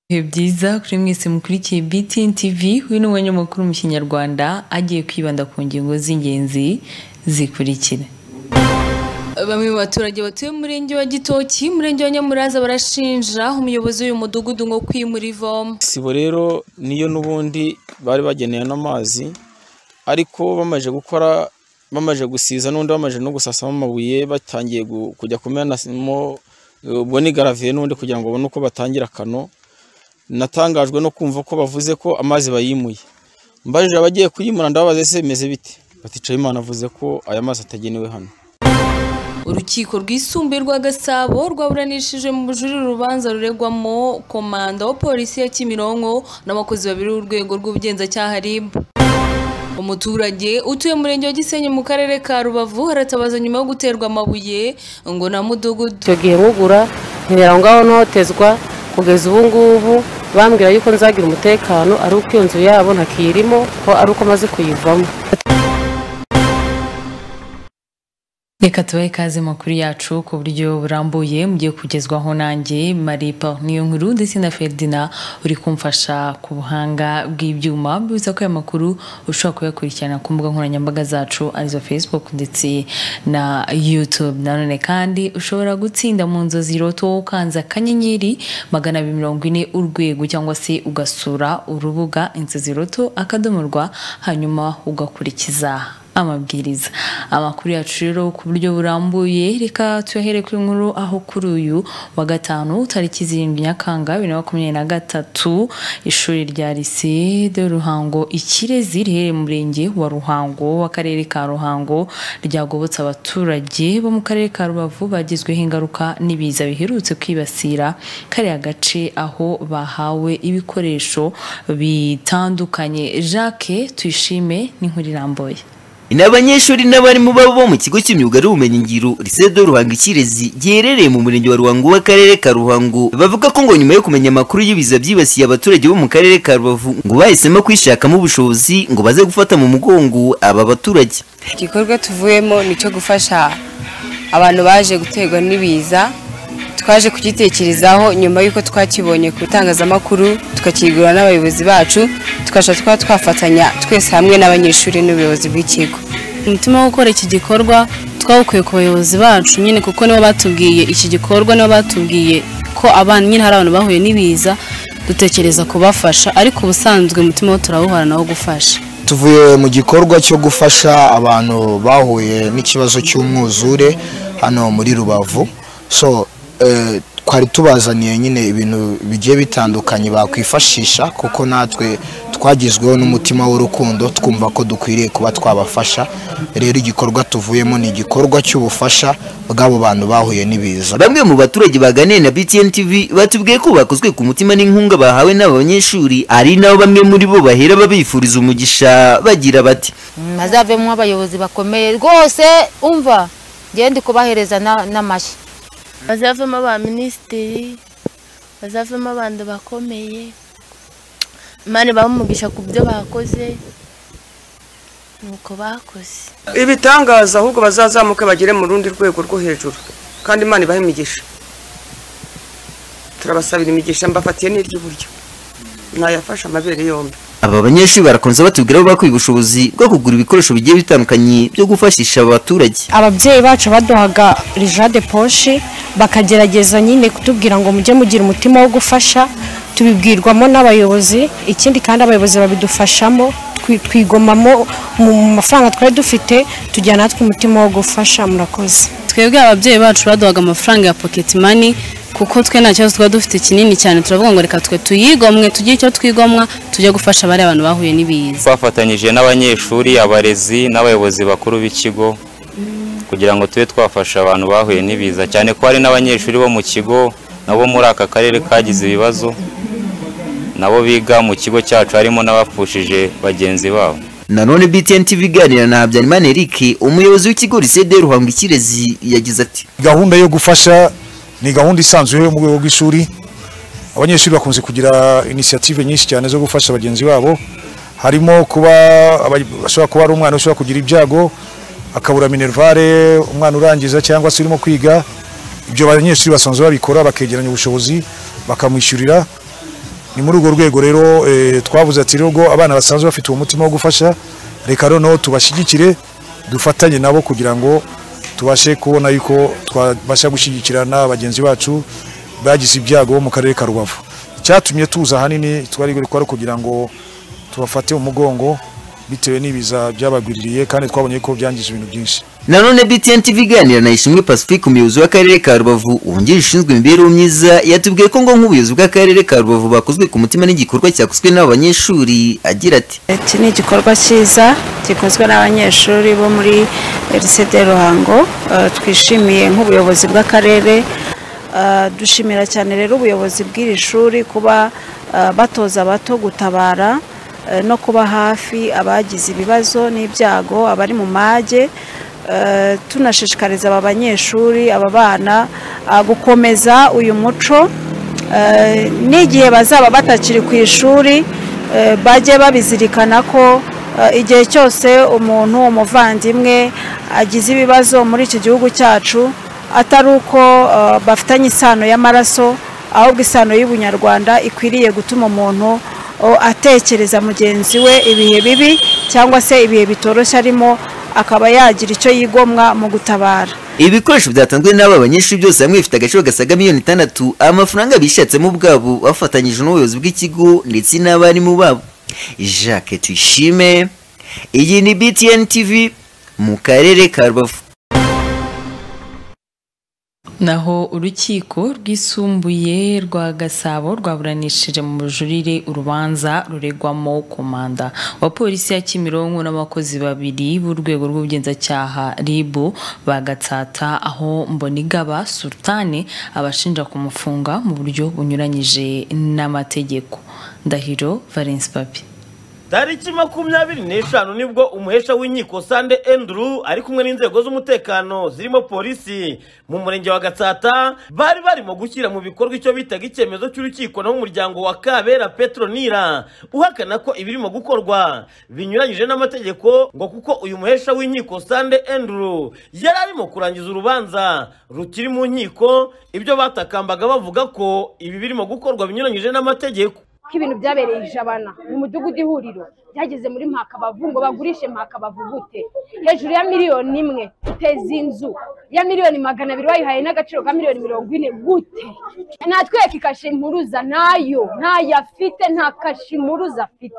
Ibihe byiza kuri mwese mukurikiye BTN TV uyu ni umwanya mukuru mu kinyarwanda agiye kwibanda ku ngingo z'ingenzi zikurikira bamwe mu baturage batuye mu murenge wa gitoki umurenge wa nyamuraza barashinja umuyobozi w'uyu mudugudu ngo kwimura ivomo isibo rero niyo n'ubundi bari bageneye n'amazi ariko bamaze gukora bamaze gusiza n'undi bamaze no gusasamo amabuye batangiye gu- kujya kumenamo ubwo ni garaviye n'undi kugira ngo babone uko batangira akano natangajwe no kumva ko bavuze ko amazi bayimuye mbajije abagiye kuyimura ndababaza ese bimeze bite bati Nsabimana avuze ko aya mazi atagenewe hano urukiko rwisumbuye rwa gasabo rwaburanishije mu bujurire urubanza ruregwamo komanda wa polisi ya kimironko n'abakozi babiri b'urwego rw'ubugenzacyaha rib umuturage utuye mu murenge wa gisenyi mu karere ka rubavu aratabaza nyuma yo guterwa amabuye ngo na mudugudu icyo gihe nkugura nkibera aho ngaho ntotezwa kugeza ubu ngubu bambwira yuko nzagira umutekano ari uko iyo nzu yabo ntakiyirimo ko ari uko maze kuyivamo reka tubahe ikaze makuru yacu ku buryo burambuye mugiye kugezwaho nanjye maripa niyo nkuru ndetse na ferdina uri kumfasha ku buhanga bw'ibyuma bibuza ko aya makuru ushobora kuyakurikirana ku mbuga nkoranyambaga zacu arizo facebook ndetse na youtube nanone kandi ushobora gutsinda mu nzozi roto ukanze akanyenyeri magana abiri mirongo ine urwego cyangwa se ugasura urubuga inzozi roto akadomorwa hanyuma ugakurikiza amabwiriza amakuru yacu rero ku buryo burambuye reka tuyahere ku nkuru aho kuri uyu wa gatanu tariki zirindwi nyakanga bibiri na makumyabiri na gatatu ishuri rya lycée de ruhango ikirezi riherereye mu murenge wa ruhango w'akarere ka ruhango ryagobotse abaturage bo mu karere ka rubavu bagizweho ingaruka n'ibiza biherutse kwibasira kariya gace aho bahawe ibikoresho bitandukanye jacques tuyishime n'inkuru irambuye Ni abanyeshuri n'abarimu babo bo mu kigo cy'imyuga n'ubumenyingiro Risedo Ruhango Ikirezi giherereye mu murenge wa Ruhango w'akarere ka Ruhango bavuga ko ngo nyuma yo kumenya amakuru y'ibiza byibasiye abaturage bo mu karere ka Rubavu ngo bahisemo kwishakamo ubushobozi ngo baze gufata mu mugongo aba baturage igikorwa tuvuyemo ni icyo gufasha abantu baje guterwa n'ibiza twaje kugitekerezaho nyuma y'uko twakibonye ku itangazamakuru tukakigura n'abayobozi bacu tukajya twa twafatanya twese hamwe n'abanyeshuri n'ubuyobozi bw'ikigo umutima wo gukora iki gikorwa twawukuye ku bayobozi bacu nyine kuko nibo batubwiye iki gikorwa nibo batubwiye ko abana nyine hari abantu bahuye n'ibiza dutekereza kubafasha ariko ubusanzwe umutima wo turawuhorana wo gufasha tuvuye mu gikorwa cyo gufasha abantu bahuye n'ikibazo cy'umwuzure hano muri rubavu so eh, twari tubazaniye nyine ibintu bigiye bitandukanye bakwifashisha kuko natwe twagizweho n'umutima w'urukundo twumva ko dukwiriye kuba twabafasha rero igikorwa tuvuyemo ni igikorwa cy'ubufasha bw'abo bantu bahuye n'ibiza bamwe mu baturage baganiriye na BTN TV batubwiye ko bakozwe ku mutima n'inkunga bahawe n'aba banyeshuri ari nabo bamwe muri bo bahera babifuriza umugisha bagira bati azavemo abayobozi bakomeye rwose umva ngende kubahereza na- n'amashyi bazavemo aba minisitiri bazavemo abantu bakomeye imana bamugisha ku byo bakoze nuko bakoze ibitangaza ahubwo bazazamuke bagere mu rundi rwego rwo hejuru kandi imana ibahe imigisha turabasabira imigisha mbafatiye n'iry'uburyo nayafashe amabere yombi Aba banyeshuri barakomeza batubwira ko bakwiye ubushobozi bwo kugura ibikoresho bigiye bitandukanye byo gufashisha aba baturage ababyeyi bacu baduhaga rijade poshi bakagerageza nyine kutubwira ngo mujye mugira umutima wo gufasha tubibwirwamo n'abayobozi ikindi kandi abayobozi babidufashamo twi- twigomamo mu mu mafaranga twari dufite tujyana natwe umutima wo gufasha murakoze twebwe ababyeyi bacu baduhaga amafaranga ya pocket money kuko twe nta kibazo twaba dufite kinini cyane turavuga ngo reka twe tuyigomwe tugire icyo twigomwa tujye gufasha bariya bantu bahuye n'ibiza twafatanyije n'abanyeshuri abarezi n'abayobozi bakuru b'ikigo kugira ngo tube twafasha abantu bahuye n'ibiza cyane ko hari n'abanyeshuri bo mu kigo nabo muri aka karere kagize ibibazo nabo biga mu kigo cyacu harimo n'abapfushije bagenzi babo nanone BTN TV iganira na Habyarimana Eric umuyobozi w'ikigo Lisede Ruhango Ikirezi yagize ati gahunda yo gufasha ni gahunda isanzwe yo mu rwego rw'ishuri abanyeshuri bakunze kugira inisiyative nyinshi cyane zo gufasha bagenzi babo harimo kuba aba- bashobora kuba ari umwana ushobora kugira ibyago akabura minervare umwana urangiza cyangwa se urimo kwiga ibyo banyeshuri basanzwe babikora bakegeranya ubushobozi bakamwishyurira ni muri urwo rwego rero eh, twavuze ati rero abana basanzwe bafite uwo mutima wo gufasha reka noneho tubashyigikire dufatanye nabo kugira ngo tubashe kubona yuko twabasha gushyigikirana bagenzi bacu bagize ibyago bo mu karere ka rubavu icyatumye tuza ahanini twari kwari kugira ngo tubafate umugongo bitewe n'ibiza byabagwiririye kandi twabonye ko byangije ibintu byinshi nanone btn tv iganira na ishimwe pacifique umuyobozi w'akarere ka rubavu wungirije ushinzwe imibereho myiza yatubwiye ko ngo nk'ubuyobozi bw'akarere ka rubavu bakozwe ku mutima n'igikorwa cyakozwe n'abo banyeshuri agira ati iki ni igikorwa cyiza gikozwe n'abanyeshuri bo muri lycée de ruhango Eh, twishimiye nk'ubuyobozi bw'akarere Eh, dushimira cyane rero ubuyobozi bw'iri shuri kuba eh, batoza abato gutabara eh, no kuba hafi abagize ibibazo n'ibyago abari mu mage Eh, tunashishikariza aba banyeshuri aba bana ah, gukomeza uyu muco Eh, n'igihe bazaba batakiri ku ishuri eh, bajye babizirikana ko eh, igihe cyose umuntu umuvandimwe agize ibibazo muri iki gihugu cyacu atari uko eh, bafitanye isano y'amaraso ahubwo isano y'ubunyarwanda ikwiriye gutuma umuntu o, atekereza mugenzi we ibihe bibi cyangwa se ibihe bitoroshye arimo akaba yagira icyo yigomwa mu gutabara ibi bikoresho byatanzwe n'aba banyeshuri byose hamwe bifite agaciro gasaga miliyoni itandatu amafaranga bishatsemo ubwabo bafatanyije n'ubuyobozi bw'ikigo ndetse n'abarimu babo jacques tuyishime iyi ni btn tv mu karere ka rubavu naho urukiko rwisumbuye rwa gasabo rwaburanishije mu bujurire urubanza ruregwamo komanda wa polisi ya kimironko n'abakozi babiri b'urwego rw'ubugenzacyaha ribu bagatsata aho mbonigaba sultane abashinja kumufunga mu buryo bunyuranyije n'amategeko ndahiro valence papi tariki makumyabiri n'eshanu nibwo umuhesha w'inkiko sande enduru ari kumwe n'inzego z'umutekano zirimo polisi mu murenge wa gatsata bari barimo gushyira mu bikorwa icyo bitaga icyemezo cy'urukiko naho umuryango wa kabera petronira uhakana ko ibirimo gukorwa binyuranyije n'amategeko ngo kuko uyu muhesha w'inkiko sande enduru yari arimo kurangiza urubanza rukiri mu nkiko ibyo batakambaga bavuga ko ibi birimo gukorwa binyuranyije n'amategeko ko ibintu byabereye ijabana mu mudugudu ihuriro byageze muri mpakabavu ngo bagurishe mpakabavu gute hejuru ya miliyoni imwe uteza inzu ya miliyoni magana abiri wayihaye n'agaciro ka miliyoni mirongo ine gute natwereka ikashe impuruza nayo ntayo afite nta kashe impuruza afite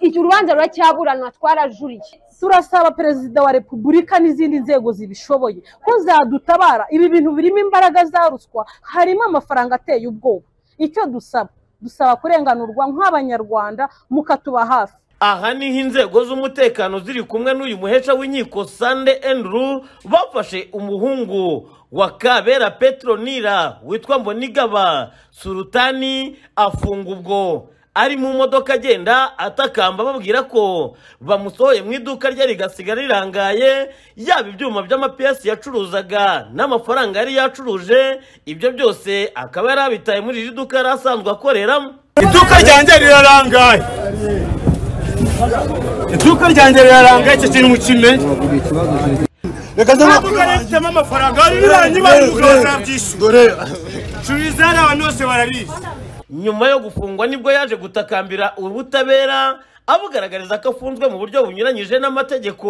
icyo urubanza ruracyaburanwa twarajuriye turasaba perezida wa repubulika n'izindi nzego zibishoboye ko zadutabara ibi bintu birimo imbaraga za ruswa harimo amafaranga ateye ubwoba icyo dusaba dusaba kurenganurwa nk'abanyarwanda mukatuba hafi aha niho inzego z'umutekano ziri kumwe n'uyu muhesha w'inkiko sande enduru bafashe umuhungu wa kabera petronira witwa mbonigaba surutani afunga ubwo ari mu modoka agenda atakamba babwira ko bamusohoye mu iduka rye rigasigara rirangaye yaba ibyuma by'amapiyesi yacuruzaga n'amafaranga yari yacuruje ibyo byose akaba yari abitaye muri iri duka yari asanzwe akoreramo iduka ryanjye rirarangaye iduka ryanjye rirarangaye icyo kintu mukimenye reka ntabwo rifitemo amafaranga birangiye bazabyishyura curiza hariya abantu bose barabizi nyuma yo gufungwa nibwo yaje gutakambira ubutabera abugaragariza ko afunzwe mu buryo bunyuranyije n'amategeko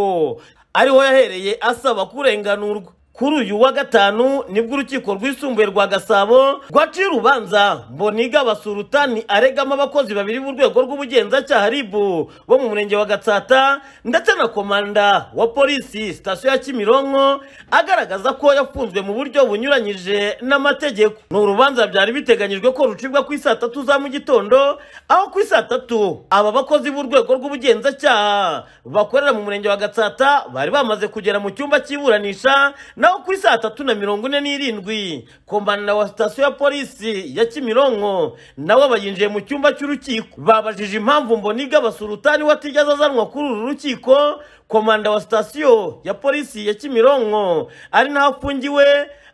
ariho yahereye asaba kurenganurwa kuri uyu wa gatanu nibwo urukiko rwisumbuye rwa gasabo rwaciye urubanza mboniga basurutani aregamo abakozi babiri b'urwego rw'ubugenzacyaha ribu bo mu murenge wa gatsata ndetse na komanda wa polisi sitasiyo ya kimironko agaragaza ko yafunzwe mu buryo bunyuranyije n'amategeko ni urubanza byari biteganyijwe ko rucibwa ku isaa tatu za mu gitondo aho ku isaa tatu aba bakozi b'urwego rw'ubugenzacyaha bakorera mu murenge wa gatsata bari bamaze kugera mu cyumba cy'iburanisha naho kuri saa tatu na mirongo ine n'irindwi komanda wa sitasiyo ya polisi ya kimironko nawe bayinjiye mu cyumba cy'urukiko babajije impamvu mboniga basurutani we atigeze azanwa kuri uru rukiko komanda wa sitasiyo ya polisi ya kimironko ari naho afungiwe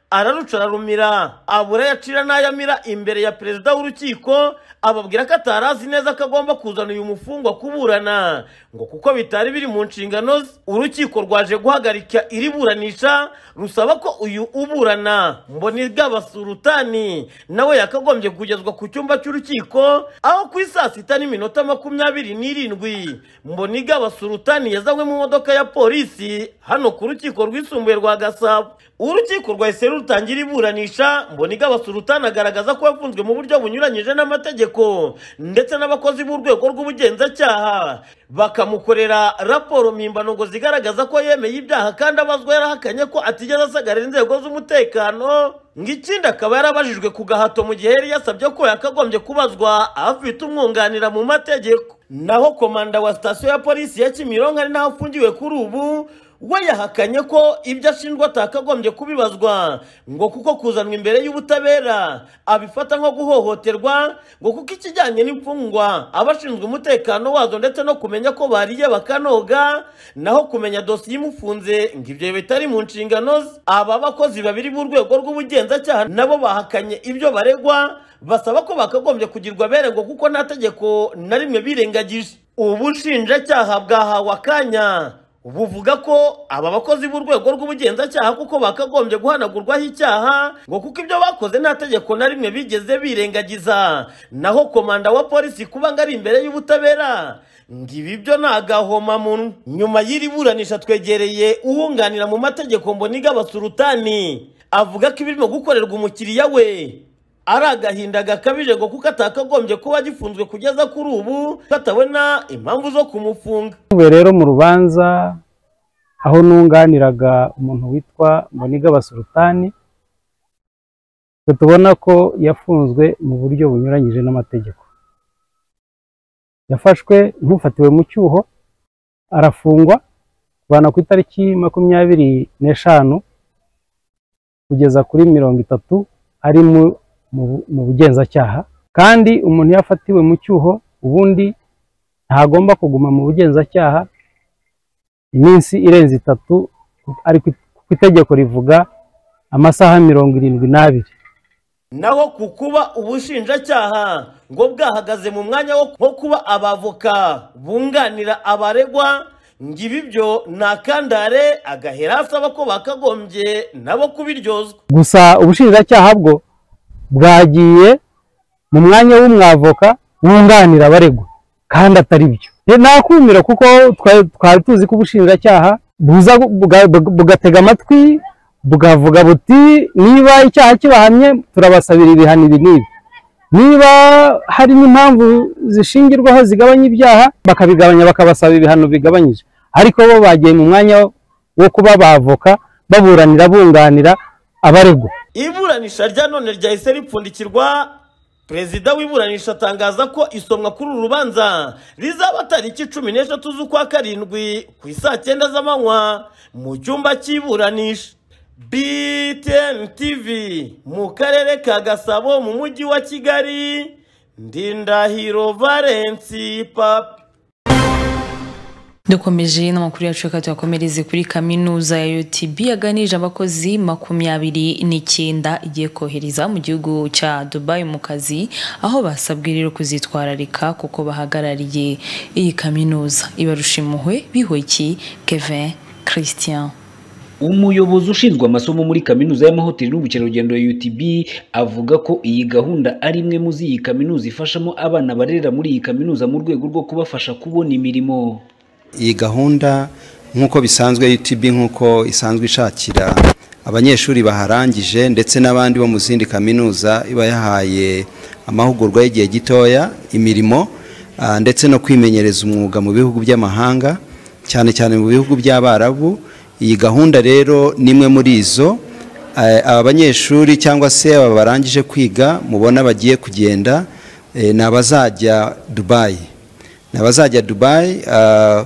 araruca ararumira abura yacira n'ayamira imbere ya perezida w'urukiko ababwira ko atari azi neza ko agomba kuzana uyu mufungwa kuburana ngo kuko bitari biri mu nshingano ze urukiko rwaje guhagarika iri buranisha rusaba ko uyu uburana mbonigaba surutani nawe yakagombye kugezwa ku cyumba cy'urukiko aho ku saa sita n'iminota makumyabiri n'irindwi mbonigaba surutani yazanywe mu modoka ya polisi hano ku rukiko rwisumbuye rwa gasabo urukiko rwahise rutangira iburanisha mbonigaba surutani agaragaza ko yafunzwe mu buryo bunyuranyije n'amategeko ndetse n'abakozi b'urwego rw'ubugenzacyaha bakamukorera raporo mpimbano ngo zigaragaza ko yemeye ibyaha kandi abazwa yarahakanye ko atigeze asagarira inzego z'umutekano ngo ikindi akaba yarabajijwe ku gahato mu gihe yari yasabye ko yakagombye kubazwa afite umwunganira mu mategeko naho komanda wa sitasiyo ya polisi ya kimironko ari naho afungiwe kuri ubu we yahakanye ko ibyo ashinjwa atakagombye kubibazwa ngo kuko kuzanwa imbere y'ubutabera abifata nko guhohoterwa ngo kuko ikijyanye n'imfungwa abashinzwe umutekano wazo ndetse no kumenya ko bariye bakanoga naho kumenya dosiye imufunze ngo ibyo bitari mu nshingano ze aba bakozi babiri b'urwego rw'ubugenzacyaha nabo bahakanye ibyo baregwa basaba ko bakagombye kugirwa abere ngo kuko nta tegeko na rimwe birengagije ubushinjacyaha bwahawe akanya buvuga ko aba bakozi b'urwego rw'ubugenzacyaha kuko bakagombye guhanagurwaho icyaha ngo kuko ibyo bakoze nta tegeko na rimwe bigeze birengagiza naho komanda wa polisi kuba ngo ari imbere y'ubutabera ngo ibi byo ni agahomamunwa nyuma y'iri buranisha twegereye uwunganira mu mategeko mboniga basurutani avuga ko ibirimo gukorerwa umukiriya we ari agahinda gakabije ngo kuko atakagombye kuba agifunzwe kugeza kuri ubu katabona impamvu zo kumufunga ubu rero mu rubanza aho nunganiraga umuntu witwa mboniga basurutani tubona ko yafunzwe mu buryo bunyuranyije n'amategeko yafashwe nk'ufatiwe mu cyuho arafungwa kuvana ku itariki makumyabiri n'eshanu kugeza kuri mirongo itatu ari mu bugenzacyaha kandi umuntu iyo afatiwe mu cyuho ubundi ntagomba kuguma mu bugenzacyaha iminsi irenze itatu ari ku itegeko rivuga amasaha mirongo irindwi n'abiri naho ku kuba ubushinjacyaha ngo bwahagaze mu mwanya wo kuba abavoka bunganira abaregwa ngo ibi byo ni akandare agahera asaba ko bakagombye nabo kubiryozwa gusa ubushinjacyaha bwo bwagiye mu mwanya w'umwavoka wunganira abaregwa kandi atari byo nakumira kuko twari tuzi ko ubushinjacyaha buza bugatega amatwi bukavuga buti niba icyaha kibahamye turabasabira ibihano ibi n'ibi niba hari n'impamvu zishingirwaho zigabanya ibyaha bakabigabanya bakabasaba ibihano bigabanyije ariko bo bagiye mu mwanya wo kuba bavoka baburanira bunganira abaregwa iburanisha rya none ryahise ripfundikirwa perezida w'iburanisha atangaza ko isomwa kuri uru rubanza rizaba tariki cumi n'eshatu z'ukwa karindwi ku isaa cyenda z'amanywa mu cyumba cy'iburanisha btn tv mu karere ka gasabo mu mujyi wa kigali ndindahiro valensi papi dukomeje n'amakuru yacu reka tuyakomereze kuri kaminuza ya UTB yaganije abakozi makumyabiri n'icyenda igiye kohereza mu gihugu cya Dubai mu kazi aho basabwe rero kuzitwararika kuko bahagarariye iyi kaminuza ibarusha impuhwe bihoki Kevin Christian umuyobozi ushinzwe amasomo muri kaminuza y'amahoteli n'ubukerarugendo ya UTB avuga ko iyi gahunda ari imwe mu z'iyi kaminuza ifashamo abana barerera muri iyi kaminuza mu rwego rwo kubafasha kubona imirimo iyi gahunda nk'uko bisanzwe UTB nk'uko isanzwe ishakira abanyeshuri baharangije ndetse n'abandi bo mu zindi kaminuza iba yahaye amahugurwa y'igihe gitoya imirimo ah, ndetse no kwimenyereza umwuga mu bihugu by'amahanga cyane cyane mu bihugu by'abarabu iyi gahunda rero ni imwe muri izo eh, aba banyeshuri cyangwa se aba barangije kwiga mubona bagiye kugenda eh, ni abazajya dubayi ni abazajya dubayi ah,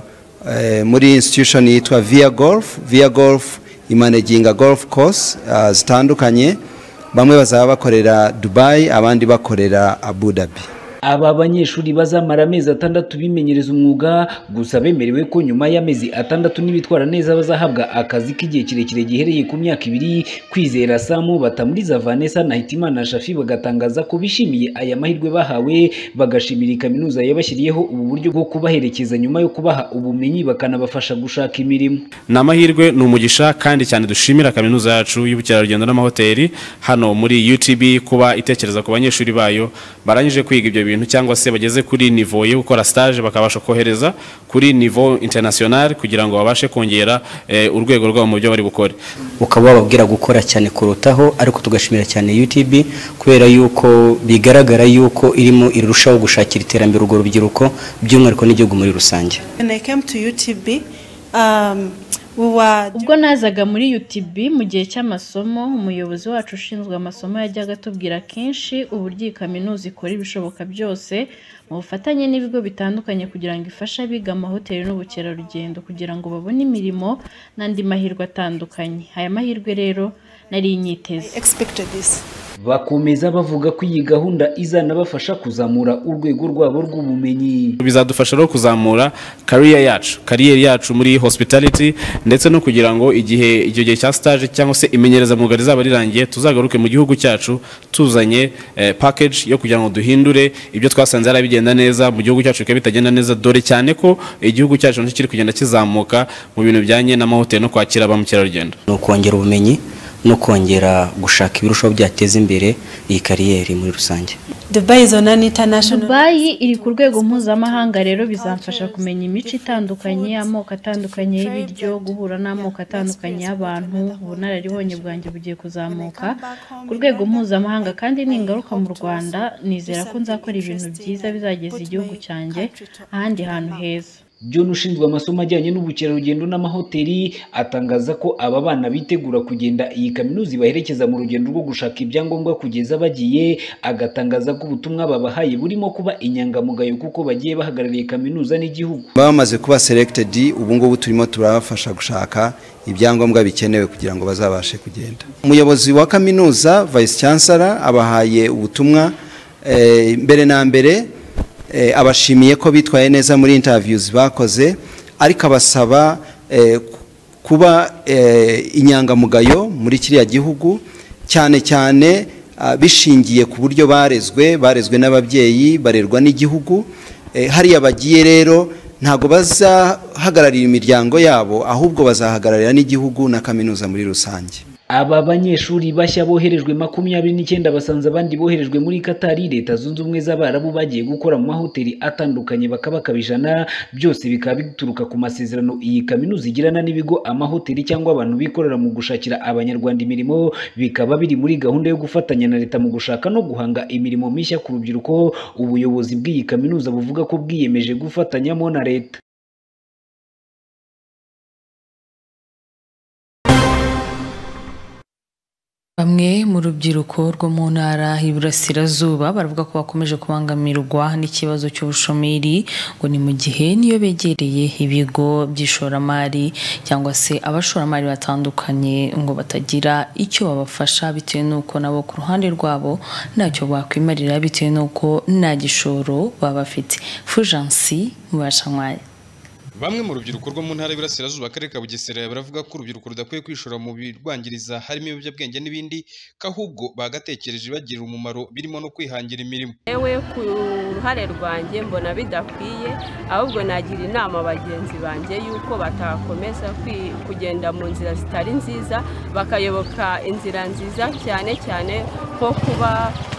eh, muri institution yitwa via golf via golf imanaginga golf course ah, zitandukanye bamwe bazaba bakorera dubayi abandi bakorera abu dhabi aba banyeshuri bazamara amezi atandatu bimenyereza umwuga gusa bemerewe ko nyuma y'amezi atandatu n'ibitwara neza bazahabwa akazi k'igihe kirekire gihereye ku myaka ibiri kwizera samu batamuriza vanessa na hitimana shafi bagatangaza ko bishimiye aya mahirwe bahawe bagashimira kaminuza yabashyiriyeho ubu buryo bwo kubaherekeza nyuma yo kubaha ubumenyi bakanabafasha gushaka imirimo ni amahirwe ni umugisha kandi cyane dushimira kaminuza yacu y'ubukerarugendo n'amahoteli hano muri utb kuba itekereza ku banyeshuri bayo barangije kwiga ibyo bintu cyangwa se bageze kuri nivo yo gukora stage bakabasha kohereza kuri nivo international kugira ngo babashe kongera eh, urwego rwabo mu byo bari bukore ukaba wababwira gukora cyane kurutaho ariko tugashimira cyane UTB kubera yuko bigaragara yuko irimo irushaho gushakira iterambere urwo rubyiruko by'umwihariko n'igihugu muri rusange When I came to UTB, um, we were ubwo nazaga muri UTB mu gihe cy'amasomo umuyobozi wacu ushinzwe amasomo yajyaga atubwira kenshi uburyo iyi kaminuza ikora ibishoboka byose mu bufatanye n'ibigo bitandukanye kugira ngo ifashe abiga amahoteli n'ubukerarugendo kugira ngo babone imirimo n'andi mahirwe atandukanye aya mahirwe rero nari nyiteze expected this. bakomeza bavuga ko iyi gahunda izanabafasha kuzamura urwego rwabo rw'ubumenyi bizadufasha rero kuzamura career yacu kariyeri yacu muri hospitality ndetse no kugira ngo igihe icyo gihe cya stage cyangwa se imenyerezamwuga rizaba rirangiye tuzagaruke mu gihugu cyacu tuzanye eh, package yo kugira ngo duhindure ibyo twasanze hari bigenda neza mu gihugu cyacu bikaba bitagenda neza dore cyane ko igihugu cyacu nacyo kiri kugenda kizamuka mu bintu bijyanye n'amahoteli no kwakira ba mukerarugendo ni ukongera ubumenyi no kongera gushaka ibirushaho byateza imbere iyi kariyeri muri rusange Dubai is on an international dubayi iri ku rwego mpuzamahanga rero bizamfasha kumenya imico itandukanye amoko atandukanye y'ibiryo guhura n'amoko atandukanye y'abantu ubunararibonye bwanjye bugiye kuzamuka ku rwego mpuzamahanga kandi ningaruka mu rwanda nizera ko nzakora ibintu byiza bizageza igihugu cyanjye ahandi hantu heza John ushinzwe amasomo ajyanye n'ubukerarugendo n'amahoteli atangaza ko aba bana bitegura kugenda iyi kaminuza ibaherekeza mu rugendo rwo gushaka ibyangombwa kugeza bagiye agatangaza ko ubutumwa babahaye burimo kuba inyangamugayo kuko bagiye bahagarariye kaminuza n'igihugu bamaze kuba selected ubu ngubu turimo turabafasha gushaka ibyangombwa bikenewe kugira ngo bazabashe kugenda umuyobozi wa kaminuza vice chancellor abahaye ubutumwa eh, mbere na mbere eh, abashimiye ko bitwaye neza muri interviews bakoze ariko abasaba eh, kuba eh, inyangamugayo muri kiriya gihugu cyane cyane ah, bishingiye ku buryo barezwe barezwe n'ababyeyi barerwa n'igihugu eh, hariya bagiye rero ntabwo bazahagararira imiryango yabo ahubwo bazahagararira n'igihugu na kaminuza muri rusange aba banyeshuri bashya boherejwe makumyabiri n'icyenda basanze abandi boherejwe muri katari leta zunze ubumwe z'abarabu bagiye gukora mu mahoteli atandukanye bakabakaba ijana byose bikaba bituruka ku masezerano iyi kaminuza igirana n'ibigo amahoteli cyangwa abantu bikorera mu gushakira abanyarwanda imirimo bikaba biri muri gahunda yo gufatanya na leta mu gushaka no guhanga imirimo mishya ku rubyiruko ubuyobozi bw'iyi kaminuza buvuga ko bwiyemeje gufatanyamo na leta bamwe mu rubyiruko rwo mu ntara y'iburasirazuba baravuga ko bakomeje kubangamirwa n'ikibazo cy'ubushomeri ngo ni mu gihe niyo begereye ibigo by'ishoramari cyangwa se abashoramari batandukanye ngo batagira icyo babafasha bitewe n'uko nabo ku ruhande rwabo ntacyo bakwimarira bitewe n'uko nta gishoro baba bafite fujansi mu bashanywanya Bamwe mu rubyiruko rwo mu ntara y'Iburasirazuba akarere ka Bugesera baravuga ko urubyiruko rudakwiye kwishora mu birwangiriza harimo ibiyobyabwenge n'ibindi ko ahubwo bagatekereje bagirira umumaro birimo no kwihangira imirimo yewe ku ruhare rwanjye mbona bidakwiye ahubwo nagira inama bagenzi banjye yuko batakomeza kwi- kugenda mu nzira zitari nziza bakayoboka inzira nziza cyane cyane nko kuba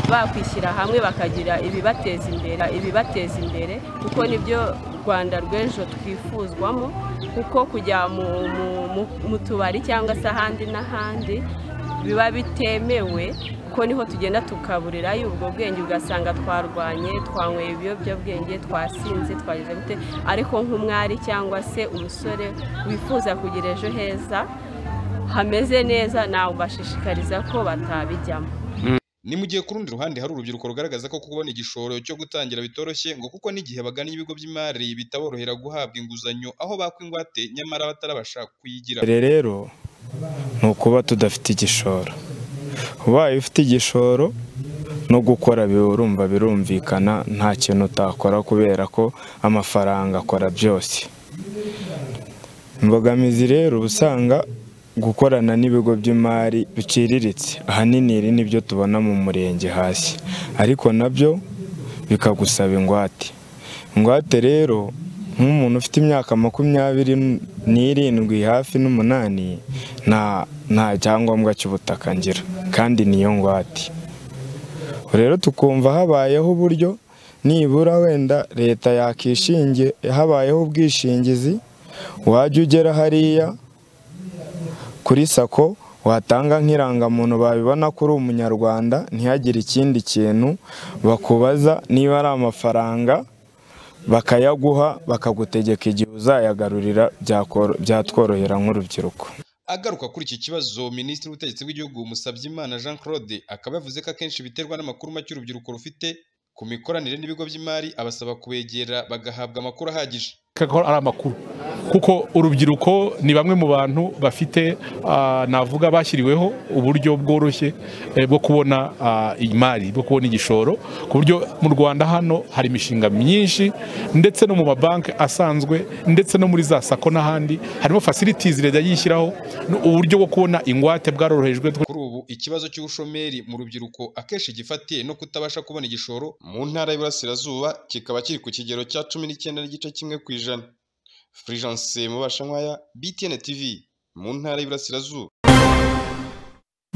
bakwishyira hamwe bakagira ibibateza imbere ibibateza imbere kuko nibyo rwanda rw'ejo twifuzwamo kuko kujya mu, mu, mu, mu tubari cyangwa se ahandi n'ahandi biba bitemewe kuko niho tugenda tukaburirayo ubwo bwenge ugasanga twarwanye twanyweye ibiyobyabwenge twasinze twagize gute ariko nk'umwari cyangwa se umusore wifuza kugira ejo heza hameze neza nawe ubashishikariza ko batabijyamo Ni mu gihe ku rundi ruhande hari urubyiruko rugaragaza ko kubona igishoro cyo gutangira bitoroshye ngo kuko n'igihe bagana ibigo by'imari bitaborohera guhabwa inguzanyo aho bakwa ingwate nyamara batarabasha kuyigira rero ni ukuba tudafite igishoro ubaye ufite igishoro no gukora urumva birumvikana nta kintu utakora kubera ko amafaranga akora byose imbogamizi rero uba usanga gukorana n'ibigo by'imari biciriritse ahanini iri nibyo tubona mu murenge hasi ariko nabyo bikagusaba ingwate ingwate rero nk'umuntu ufite imyaka makumyabiri n'irindwi hafi n'umunani nta nta cyangombwa cy'ubutaka ngira kandi niyo ngwate rero tukumva habayeho uburyo nibura wenda leta yakishinge habayeho ubwishingizi wajya ugera hariya kuri sako watanga nk'irangamuntu babibona ko uri umunyarwanda ntihagire ikindi kintu bakubaza niba ari amafaranga bakayaguha bakagutegeka igihe uzayagarurira byatworohera nk'urubyiruko agaruka kuri iki kibazo minisitiri w'ubutegetsi bw'igihugu Musabyimana Jean Claude akaba yavuze ko akenshi biterwa n'amakuru make urubyiruko rufite ku mikoranire n'ibigo by'imari abasaba kubegera bagahabwa amakuru ahagije kakora ari amakuru kuko urubyiruko ni bamwe mu bantu bafite ah, navuga bashyiriweho uburyo bworoshye eh, bwo kubona ah, imari bwo kubona igishoro ku buryo mu Rwanda hano hari imishinga myinshi ndetse no mu mabanki asanzwe ndetse no muri za sako n'ahandi harimo facilities leta yishyiraho n- uburyo bwo kubona ingwate bwarorohejwe kuri ubu ikibazo cy'ubushomeri mu rubyiruko akenshi gifatiye no kutabasha kubona igishoro mu ntara y'iburasirazuba kikaba kiri ku kigero cya cumi n'icyenda n'igice kimwe ku ijana Fulgence Mubashankwaya BTN TV mu ntara y'iburasirazuba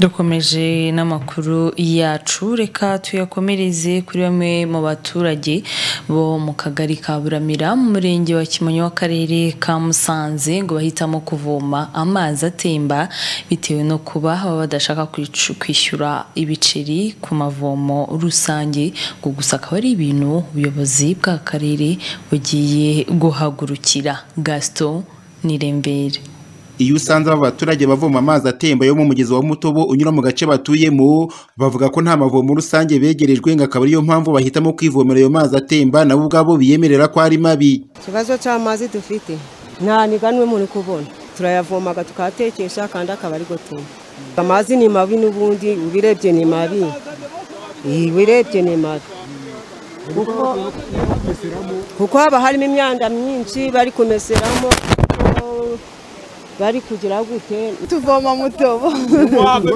dukomeje n'amakuru yacu reka tuyakomereze kuri bamwe mu baturage bo mu kagari ka buramira mu murenge wa kimonyi w'akarere ka musanze ngo bahitamo kuvoma amazi atemba bitewe no kuba baba badashaka kwicu- kwishyura ibiceri ku mavomo rusange ngo gusa akaba ari ibintu ubuyobozi bw'akarere bugiye guhagurukira gaston nirembere iyo usanze aba baturage bavoma amazi atemba yo mu mugezi wa mutobo unyura mu gace batuyemo bavuga ko nta mavomo rusange begerejwe ngo akaba ariyo mpamvu bahitamo kwivomera ayo mazi atemba nabo ubwabo biyemerera ko ari mabi ikibazo cy'amazi dufite nta niganwe muri kubona turayavomaga tukayatekesha kandi akaba ari gutuma amazi ni mabi n'ubundi ubirebye ni mabi Iyi, ubirebye ni mabi kuko kuko haba harimo imyanda myinshi bari kumeseramo bari kugira gute tuvoma mutobo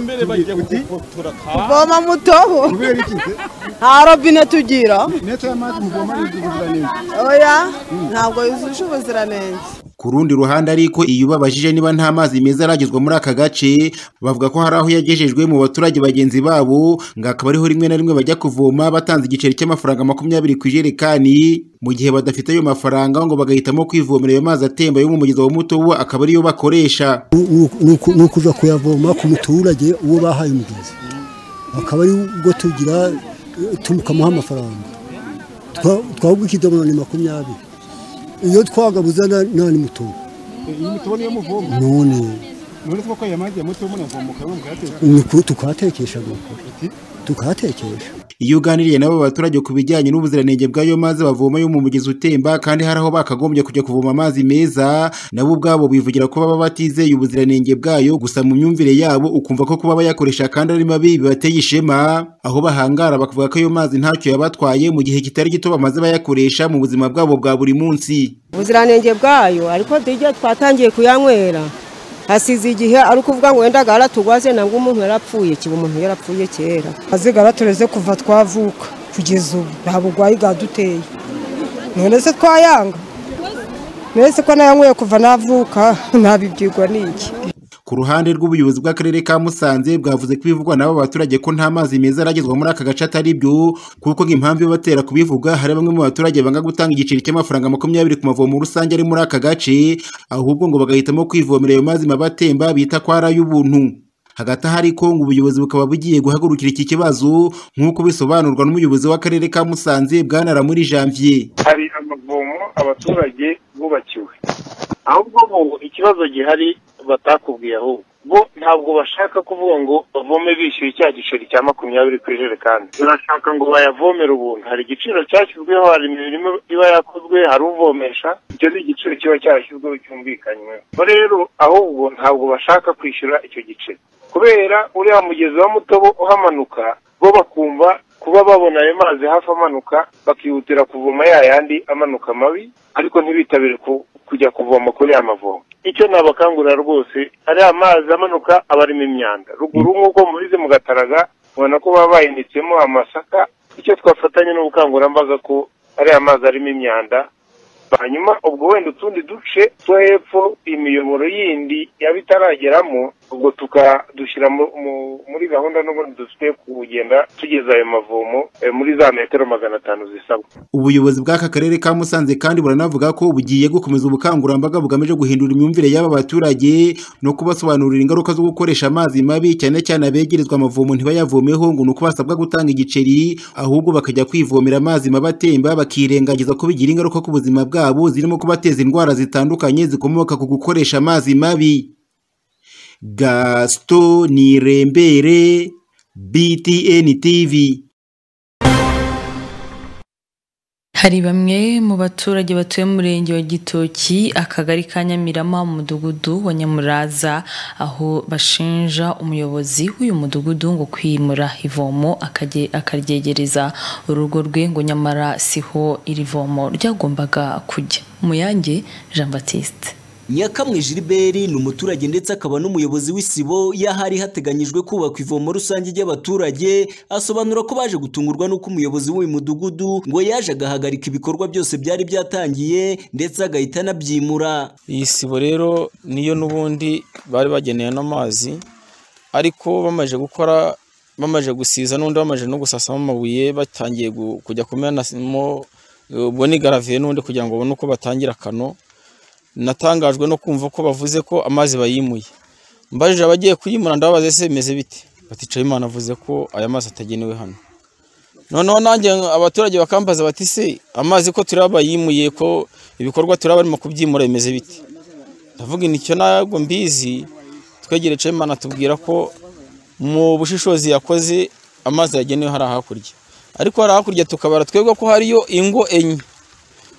mbere bajya gufotora tuvoma mutobo nta robine tugira oya ntabwo yujuje ubuziranenge ku rundi ruhande ariko iyo ubabajije niba nta mazi meza aragezwa muri aka gace bavuga ko hari aho yagejejwe mu baturage bagenzi babo ngo akaba ariho rimwe na rimwe bajya kuvoma batanze igiceri cy'amafaranga makumyabiri ku ijerekani mu gihe badafite ayo mafaranga ngo bagahitamo kwivomera ayo mazi atemba yo mu mugezi wa mutobo akaba ariyo bakoresha ni ukuza kuyavoma ku muturage uwo bahaye umugezi akaba ari ubwo tugira eh, tumukamuha amafaranga Twa- twahubwo ikidomoro ni makumyabiri iyo twagabuza na- nta ni mutungo iyi mutubo niyo muvoma none none kuba ko aya mazi ya mutubo munavomo ukaba mukayateka ni ku- tukahatekesha nuko tukahatekesha iyo uganiriye n'abo baturage ku bijyanye n'ubuziranenge bw'ayo mazi bavoma yo mu mugezi utemba kandi hari aho bakagombye kujya kuvoma amazi meza nabo ubwabo bivugira ko baba batizeye ubuziranenge bwayo gusa mu myumvire yabo ukumva ko kuba bayakoresha kandi ari mabi bibateye ishema aho bahangara bakavuga ko ayo mazi ntacyo yabatwaye mu gihe kitari gito bamaze bayakoresha mu buzima bwabo bwa buri munsi ubuziranenge bwayo ariko tujya twatangiye kuyanywera hasize igihe ari ukuvuga ngo wenda garatugwaze nabwo umuntu yarapfuye kiba umuntu yarapfuye kera azigara tureze kuva twavuka kugeza ubu nta burwayi bwaduteye none se twayanga none se ko nayanyweye kuva navuka ntabibyigwa n'iki Ku ruhande rw'ubuyobozi bw'akarere ka Musanze bwavuze ko ibivugwa n'abo baturage ko nta mazi meza aragezwa muri aka gace atari byo kuko nk'impamvu ibatera kubivuga hari bamwe mu baturage banga gutanga igiceri cy'amafaranga makumyabiri ku mavomo rusange ari muri aka gace ahubwo ngo bagahitamo kwivomera ayo mazi mabi atemba bita ko ari ay'ubuntu hagati aha ariko ngo ubuyobozi bukaba bugiye guhagurukira iki kibazo nk'uko bisobanurwa n'umuyobozi w'akarere ka Musanze bwanara muri janvier hari amavomo abaturage bubakiwe ahubwo bo ikibazo gihari batakubwiye ahubwo bo ntabwo bashaka kuvuga ngo bavome bishyuye cya giceri cya makumyabiri ku ijerekani barashaka ngo bayavomere ubuntu hari igiciro cyashyizweho hari imirimo iba yakozwe hari uvomesha icyo ni igiciro kiba cyarashyizweho cyumvikanyweho bo rero ahubwo ntabwo bashaka kwishyura icyo giceri kubera uriya mugezi wa mutobo uhamanuka bo bakumva kuba babona ayo mazi hafi amanuka bakihutira kuvoma ya yandi amanuka mabi ariko ntibitabire ku- kujya kuvoma kuri ya mavomo icyo nabakangurira rwose ariya mazi amanuka aba arimo imyanda ruguru nk'uko mubizi mu gataraga mubona ko baba bahinitsemo amasaka icyo twafatanya n'ubukangurambaga ko ariya mazi arimo imyanda hanyuma ubwo wenda utundi duce two hepfo imiyoboro yindi yaba itarageramo ubwo tukadushyira mu- mu- muri gahunda n'ubundi dufite kugenda tugeza ayo mavomo eh, muri za metero magana atanu zisabwa ubuyobozi bw'aka karere ka musanze kandi buranavuga ko bugiye gukomeza ubukangurambaga bugamije guhindura imyumvire y'aba baturage no kubasobanurira ingaruka zo gukoresha amazi mabi cyane cyane abegerezwa amavomo ntibayavomeho ngo ni uko basabwa gutanga igiceri ahubwo bakajya kwivomera amazi mabi atemba bakirengagiza ko bigira ingaruka ku buzima bwabo zirimo kubateza indwara zitandukanye zikomoka ku gukoresha amazi mabi gasito nirembere btn tv Hari bamwe mu baturage batuye mu murenge wa Gitoki akagari ka Nyamirama mu mudugudu wa Nyamuraza aho bashinja umuyobozi w'uyu mudugudu ngo kwimura ivomo akajye- akaryegereza urugo rwe ngo nyamara siho iri vomo ryagombaga kujya Muyange Jean Baptiste nyakamwe Gilbert ni umuturage ndetse akaba n'umuyobozi w'isibo y'ahari hateganyijwe kubakwa ivomo rusange ry'abaturage asobanura ko baje gutungurwa n'uko umuyobozi w'uyu mudugudu ngo yaje agahagarika ibikorwa byose byari byatangiye ndetse agahita anabyimura iyi sibo rero niyo n'ubundi bari bageneye n'amazi ariko bamaze gukora bamaze gusiza n'undi bamaze no gusasamo amabuye batangiye gu- kujya kumenamo eh, ubwo ni garaviye n'undi kugira ngo babone uko batangira akano natangajwe no kumva ko bavuze ko amazi bayimuye mbajije abagiye kuyimura ndababaza ese bimeze bite bati Nsabimana avuze ko aya mazi atagenewe hano noneho nanjye abaturage bakambaza bati se amazi ko turaba bayimuye ko ibikorwa turaba barimo kubyimura bimeze biti ndavuga inticyo ntabwo mbizi twegere cemana tubwira ko mu bushishozi yakoze amazi yagenewe hari hakurya ariko hari hakurya tukabara twebwe ko hariyo ingo enye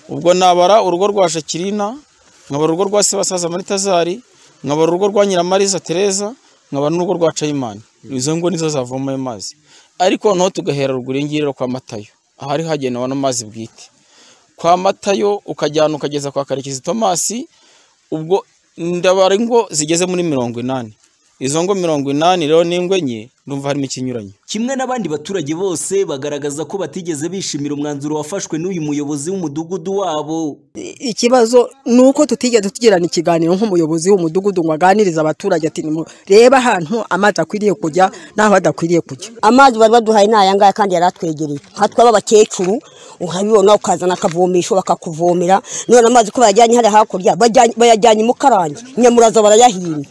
ubwo nabara urugo rwa shakirina nkabara urugo rwa sebasaza muri tazari nkabara urugo rwa nyiramariza tereza nkabara n'urugo rwa cayimani izo ngo nizo zavoma ayo mazi ariko noneho tugahera ruguru y'ingiri rero kwa matayo ahari hagenewe n'amazi bwite kwa matayo ukajyana ukageza kwa karekezi tomasi ubwo ndabara ingo zigeze muri mirongo inani izo ngo mirongo inani rero n'ingo enye ndumva harimo ikinyuranye kimwe n'abandi baturage bose bagaragaza ko batigeze bishimira umwanzuro wafashwe n'uyu muyobozi w'umudugudu wabo ikibazo ni uko tutigeze tugirana ikiganiro nk'umuyobozi w'umudugudu ngo aganirize abaturage ati "Nimu- reba ahantu amazi akwiriye kujya n'aho adakwiriye kujya amazi bari baduhaye ni aya ngaya kandi yari atwegereye nka twaba abakecuru uhabibona ukazana akavomesho bakakuvomera none amazi ko bayajyanye hariya hakurya bajyanye- bayajyanye i mukarange nyamuraza barayahimye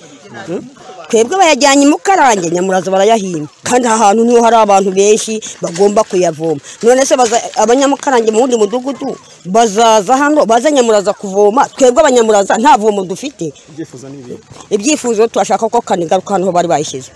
Hmm? twebwe bayajyanye i mukarange nyamuraza barayahimye kandi aha hantu niho hari abantu benshi bagomba kuyavoma none se baza- abanyamukarange mu wundi mudugudu bazaza hano baza nyamuraza kuvoma twebwe abanyamuraza nta vomo dufite ibyifuzo ni ibihe ibyifuzo turashaka ko kanigaruka hano bari bayishyize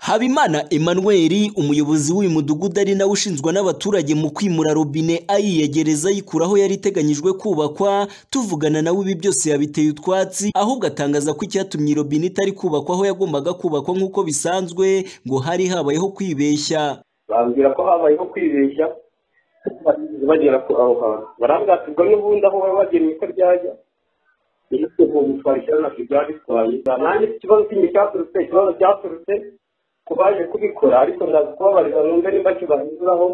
habimana emmanuel umuyobozi w'uyu mudugudu ari nawe ushinzwa n'abaturage mu kwimura robine ayiyegereza ayikuraho yari iteganyijwe kubakwa tuvugana nawe ibi byose yabiteye utwatsi ahubwo atangaza ko icyatumye iyi robine itari kubakwa aho yagombaga kubakwa nk'uko bisanzwe ngo hari habayeho kwibeshya bambwira ko habayeho kwibeshya bagera ko aho hantu barambwira ati ubwo n'ubundi aho baba bagennye ko ryajya iyo tuvuga twari ikibazo ntabwo byaba bitwaye nanjye ikibazo kindi cyaturutse ikibazo cyaturutse ku baje kubikora ariko ndaza kubabarira numve nimba kibahinduraho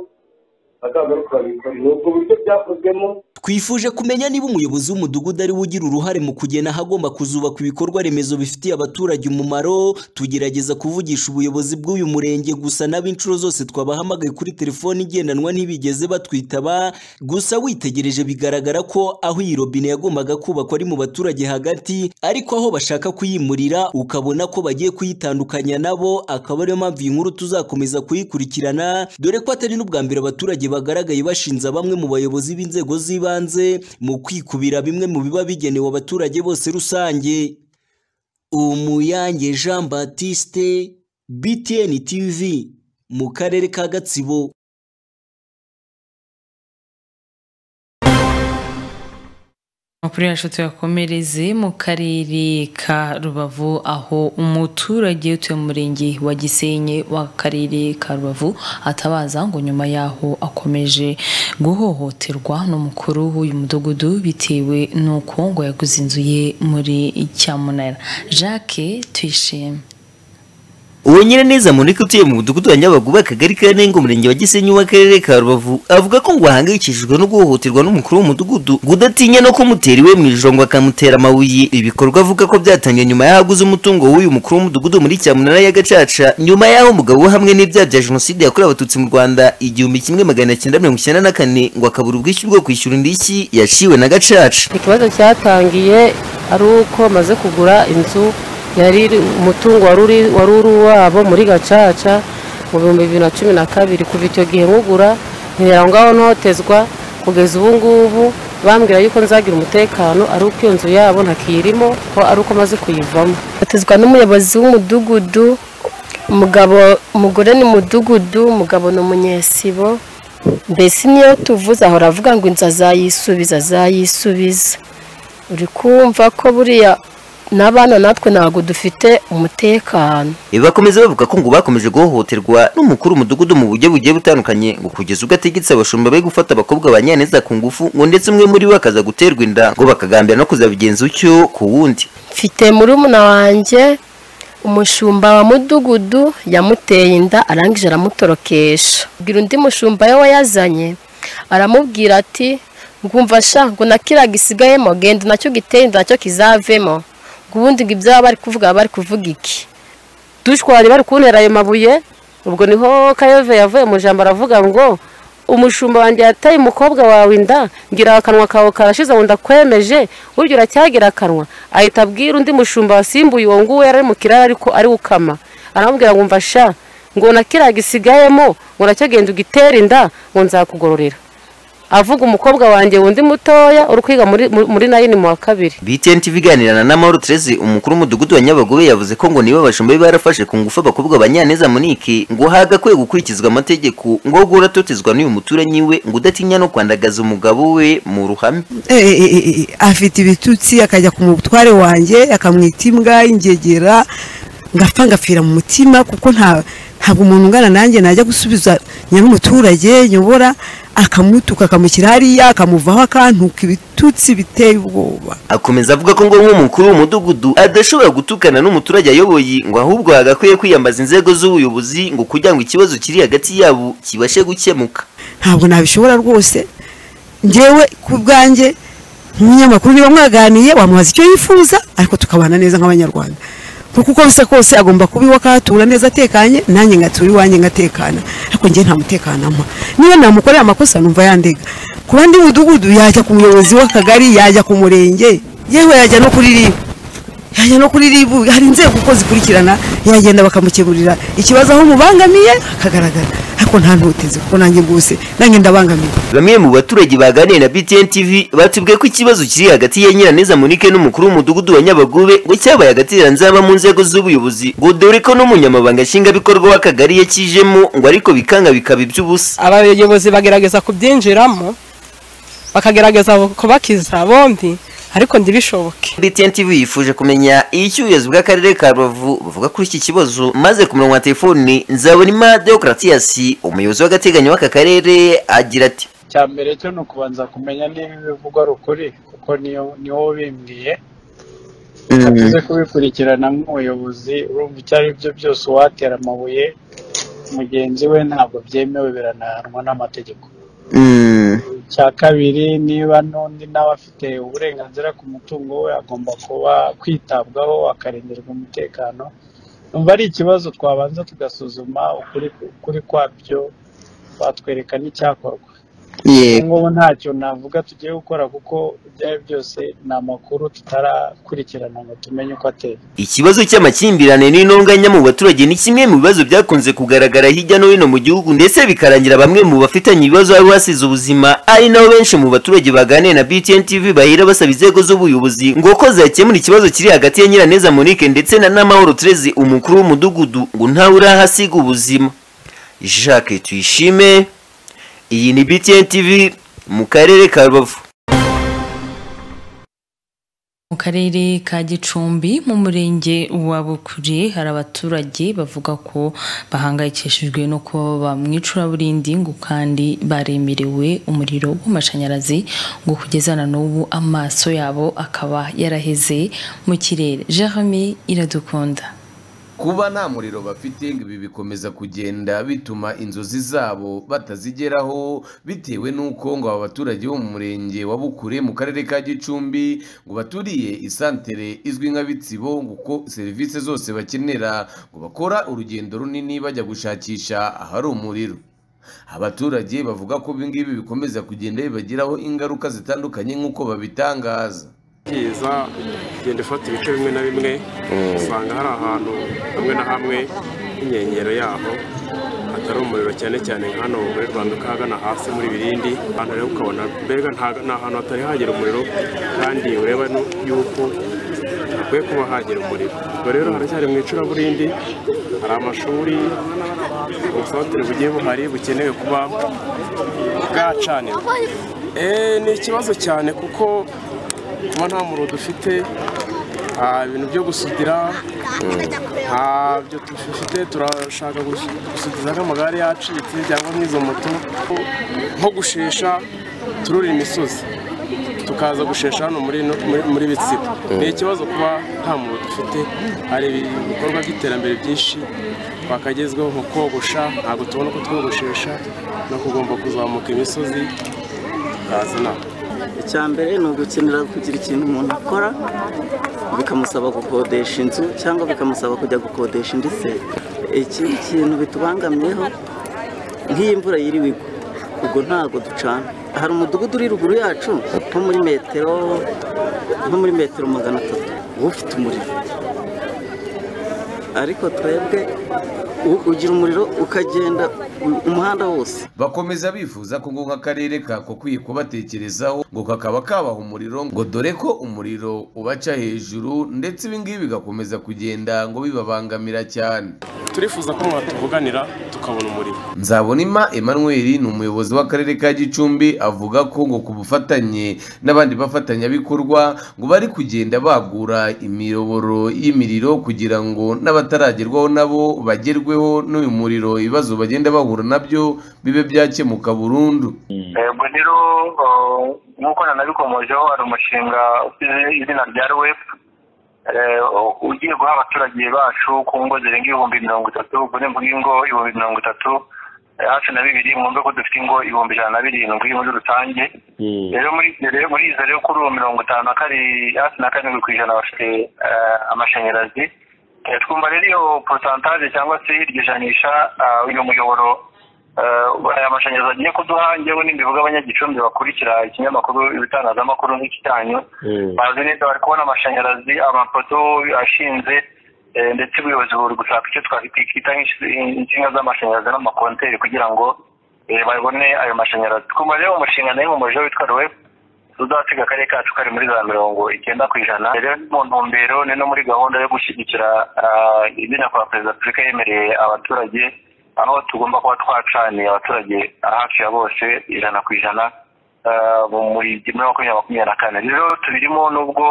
bazagaruka babikora ni ubwo buryo byakozwemo twifuje kumenya niba umuyobozi w'umudugudu ari we ugira uruhare mu kugena ahagomba kuzubakwa ibikorwa remezo bifitiye abaturage umumaro tugerageza kuvugisha ubuyobozi bw'uyu murenge gusa n'ab'inshuro zose twabahamagaye kuri telefoni igendanwa ntibigeze batwitaba gusa witegereje bigaragara ko aho iyi robine yagombaga kubakwa ari mu baturage hagati ariko aho bashaka kuyimurira ukabona ko bagiye kuyitandukanya nabo akaba ariyo mpamvu iyi nkuru tuzakomeza kuyikurikirana dore ko atari n'ubwa mbere abaturage bagaragaye bashinza bamwe mu bayobozi b'inzego z'ibanze mu kwikubira bimwe mu biba bigenewe abaturage bose rusange umuyange jean batiste btn tv mu karere ka gatsibo amakuru yacu tuyakomereze mu karere ka rubavu aho umuturage utuye mu murenge wa gisenyi w'akarere ka rubavu atabaza ngo nyuma yaho akomeje guhohoterwa n'umukuru w'uyu mudugudu bitewe n'uko ngo yaguze inzu ye muri cyamunara jacques tuyishime uwo nyiraneza mureke utuye mu mudugudu wa nyabaguba akagari ka rengo umurenge wa gisenyi w'akarere ka rubavu avuga ko ngo ahangayikishijwe no guhohoterwa n'umukuru w'umudugudu ngo udatinya no kumutera iwe mu ijoro ngo akamutera amabuye ibikorwa avuga ko byatangiye nyuma y'aho aguze umutungo w'uyu mukuru w'umudugudu muri cyamunara ya gacaca nyuma y'aho umugabo we hamwe n'ibyaha bya jenoside yakorewe abatutsi mu rwanda igihumbi kimwe magana cyenda mirongo icyenda na kane ngo akabura ubwishyu bwo kwishyura indishyi yaciwe na gacaca ikibazo cyatangiye ari uko maze kugura inzu yari umutungo wari uri wari uri uwabo muri gacaca mu bihumbi bibiri na cumi na kabiri kuva icyo gihe nkugura ntera aho ngaho ntotezwa kugeza ubu ngubu bambwira yuko nzagira umutekano ari uko iyo nzu yabo ntakiyirimo ko ari uko amaze kuyivamo batezwa n'umuyobozi w'umudugudu umugabo umugore ni mudugudu umugabo ni umunyesibo mbese niyo tuvuze ahora avuga ngo inzu azayisubiza azayisubiza uri kumva ko buriya n'abana natwe ntabwo dufite umutekano bakomeza bavuga ko ngo bakomeje guhohoterwa n'umukuru w'umudugudu mu buryo bugiye butandukanye ngo kugeza ubwo ategetse abashumba be gufata abakobwa ba nyaneza ku ngufu ngo ndetse umwe muri bo akaza guterwa inda ngo bakagambira no kuzabigenza utyo ku wundi mfite murumuna wanjye umushumba wa mudugudu yamuteye inda arangije aramutorokesha bwira undi mushumba we wayazanye aramubwira ati ngumva sha ngo na kiriya gisigayemo genda nacyo giteye inda nacyo kizavemo ubundi ngo ibyo bari kuvuga bari kuvuga iki dushwari bari kuntera ayo mabuye ubwo niho kayove yavuye mu ijambo aravuga ngo umushumba wanjye yataye umukobwa wawe inda ngira akanwa kawe karashize ngo ndakwemeje burya uracyagira akanwa ahita abwira undi mushumba wasimbuye uwo nguwo yari ari mu kiraro ariko ari ukama aramubwira ngo mva sha ngo na kiriya gisigayemo ngo nacyo genda ugitere inda ngo nzakugororera avuga umukobwa wanjye wundi mutoya uri kwiga muri nayini mu wa kabiri btn tv iganirana na mahoro terese umukuru w'umudugudu wa nyabagobe yavuze ko ngo nibo abashumba be barafashe ku ngufu abakobwa ba nyaneza munike ngo hagakwiye gukurikizwa amategeko ngo ahubwo uratotezwa n'uyu muturanyi we ngo udatinya no kwandagaza umugabo we mu ruhame afite ibitutsi akajya ku mutware wanjye akamwita imbwa ingegera ngapfa ngapfira mu mutima kuko ntabwo umuntu ungana nanjye najya gusubiza nyir'umuturage nyobora akamutuka akamushyira hariya akamuvaho akantuka ibitutsi biteye ubwoba akomeza avuga ko ngo nk'umukuru w'umudugudu adashobora gutukana n'umuturage ayoboye ngo ahubwo hagakwiye kwiyambaza inzego z'ubuyobozi ngo kugira ngo ikibazo kiri hagati yabo kibashe gukemuka ntabwo nabishobora rwose ngewe ku bwanjye nk'umunyamakuru niba mwaganiye wamubaza icyo yifuza ariko tukabana neza nk'abanyarwanda kuko uko bisa kose agomba kuba iwe akahatura neza atekanye nanjye ngatura iwanjye ngatekana ariko njye nta mutekano ampa niba namukorera amakosa numva yandega ku bandi mudugudu yajya ku muyobozi w'akagari yajya ku murenge yewe yajya no kuri ribu yajya no kuri ribu hari inzego uko zikurikirana yagenda bakamukemurira ikibazo aho mubangamiye hakagaragara ariko nta ntuteze kuko nanjye rwose nanjye ndabangamiye bamwe mu baturage baganiriye na btn tv batubwiye ko ikibazo kiri hagati ya nyiraneza munike n'umukuru w'umudugudu wa nyabagube ngo cyabaye hagati ya nzaba mu nzego z'ubuyobozi ngo dore ko n'umunyamabanga nshingwabikorwa w'akagari yakijemo ngo ariko bikanga bikaba iby'ubusa abayobozi bagerageza kubyinjiramo bakagerageza kubakiza bombi ariko ntibishoboke btn tv yifuje kumenya iyo icyuyezo bw'akarere ka rubavu buvuga kuri iki kibazo maze ku murongo wa telefoni nzabonima deokaratiyasi umuyobozi w'agateganyo w'aka karere agira ati cya mbere cyo ni ukubanza kumenya niba ibivugwa ari ukuri kuko ni wowe ubimbwiye bivuze kubikurikirana nk'umuyobozi urumva icyo ari byo byose uwatera amabuye mugenzi we ntabwo byemewe biranahanwa n'amategeko cya kabiri niba n'undi nawe afite uburenganzira ku mutungo we agomba kuba kwitabwaho akarengerwa umutekano numva ari ikibazo twabanza tugasuzuma ukuri kwabyo batwereka n'icyakorwa ngubu ntacyo navuga tugiye gukora kuko ibyo ari byose ni amakuru tutarakurikirana ngo tumenye uko ateye ikibazo cy'amakimbirane n'intonganya mu baturage ni kimwe mu bibazo byakunze kugaragara hirya no hino mu gihugu ndetse bikarangira bamwe mu bafitanye ibibazo bari basize ubuzima ari nabo benshi mu baturage baganiye na btn tv bahera basaba inzego z'ubuyobozi ngo ko zakemura ikibazo kiri hagati ya nyiraneza monique ndetse na namahoro terese umukuru w'umudugudu ngo ntawe urahasiga ubuzima jacques tuyishime iyi ni btn tv mu karere ka rubavu mu karere ka gicumbi mu murenge wa bukure hari abaturage bavuga ko bahangayikishijwe no kuba baba mu icuraburindi ngo kandi baremerewe umuriro w'amashanyarazi ngo kugeza na n'ubu amaso yabo akaba yaraheze mu kirere jeremy iradukunda kuba nta muriro bafite ngo ibi bikomeza kugenda bituma inzozi zabo batazigeraho bitewe n'uko ngo aba baturage bo mu murenge wa bukure mu karere ka gicumbi ngo baturiye isantere izwi nka bitsibo ngo ko serivisi zose bakenera ngo bakora urugendo runini bajya gushakisha ahari umuriro abaturage bavuga ko ibi ngibi bikomeza kugenda bibagiraho ingaruka zitandukanye nk'uko babitangaza iza igenda ifata ibice bimwe na bimwe usanga hari ahantu hamwe na hamwe h'inkengero yaho hatari umuriro cyane cyane nka hano muri rwanda ukahagana hasi muri birindi ahantu rero ukabona mbega nta- ni ahantu hatari hagera umuriro kandi ureba nu- yuko hakwiye kuba hagera umuriro ubwo rero haracyari mu icuraburindi hari amashuri ubusantere bugiye buhari bukenewe kuba bwacanirwa Eh, ni ikibazo cyane kuko kuba nta muriro dufite nta bintu byo gusudira ntabyo dufite turashaka gusu- gusudiza nk'amagare yacitse cyangwa nk'izo moto nko gushesha turura imisozi tukaza gushesha hano muri ino- muri- muri bitsibo ni ikibazo kuba nta muriro dufite hari ibikorwa by'iterambere byinshi twakagezweho mu kogosha ntabwo tubona uko twogoshesha no kugomba kuzamuka imisozi tukazana icya mbere ni ugukenera kugira ikintu umuntu akora bikamusaba gukodesha inzu cyangwa bikamusaba kujya gukodesha indi se ikindi kintu bitubangamiyeho nk'iyo imvura yiriwe igwa ubwo ntabwo ducana hari umudugudu uri ruguru yacu nko muri metero nko muri metero magana atatu uba ufite umuriro ariko twebwe u- ugira umuriro ukagenda u- umuhanda wose bakomeza bifuza ko ngo nk'akarere kakwiye kubatekerezaho ngo kakaba kabaha umuriro ngo dore ko umuriro ubaca hejuru ndetse ibi ngibi bigakomeza kugenda ngo bibabangamira cyane turifuza ko mwatuvuganira tukabona umuriro nzabonima emmanuel ni umuyobozi w'akarere ka gicumbi avuga ko ngo ku bufatanye n'abandi bafatanyabikorwa ngo bari kugenda bagura imiyoboro y'imiriro kugira ngo n'abataragerwaho nabo bagerweho n'uyu muriro ibibazo bagenda bahura nabyo bibe byakemuka burundu yego rero eh, nk'uko nanabikomojeho hari umushinga ufite izina rya rwep ugiye guha abaturage bacu ku ngo zirenga ibihumbi mirongo itatu ubwo ni mvuga ingo ibihumbi mirongo itatu eh, hafi na bibiri mu ko dufite ingo ibihumbi ijana na birindwi muri rusange rero muri ibyo rero muri izo rero kuri uwo mirongo itanu na kari hafi na karindwi ku ijana bafite eh, amashanyarazi Eh, twumva rero iyo porotantaje cyangwa se iryo janisha ah, uyu muyoboro eh, aya mashanyarazi agiye kuduha njyewe n'imbivuga abanyagicumbi bakurikira ikinyamakuru ibitangazamakuru nk'iki cyanyu bazi neza bari kubona amashanyarazi amapoto ashinze eh, ndetse ubuyobozi buri gushaka icyo twakwita insinga z'amashanyarazi n'amakonteri kugira ngo eh, babone ayo mashanyarazi twumva rero umushinga nayo mu mujyi witwa rwep tuzasiga akarere kacu kari muri za mirongo icyenda ku ijana rero mu ntumbero ni no muri gahunda yo gushyigikira ah, izina kwa perezida wa repubulika yemereye abaturage aho tugomba kuba twacaniye abaturage hafi ya bose ijana ku ijana ah, mu muri muri makumyabiri makumyabiri na kane rero tubirimo n'ubwo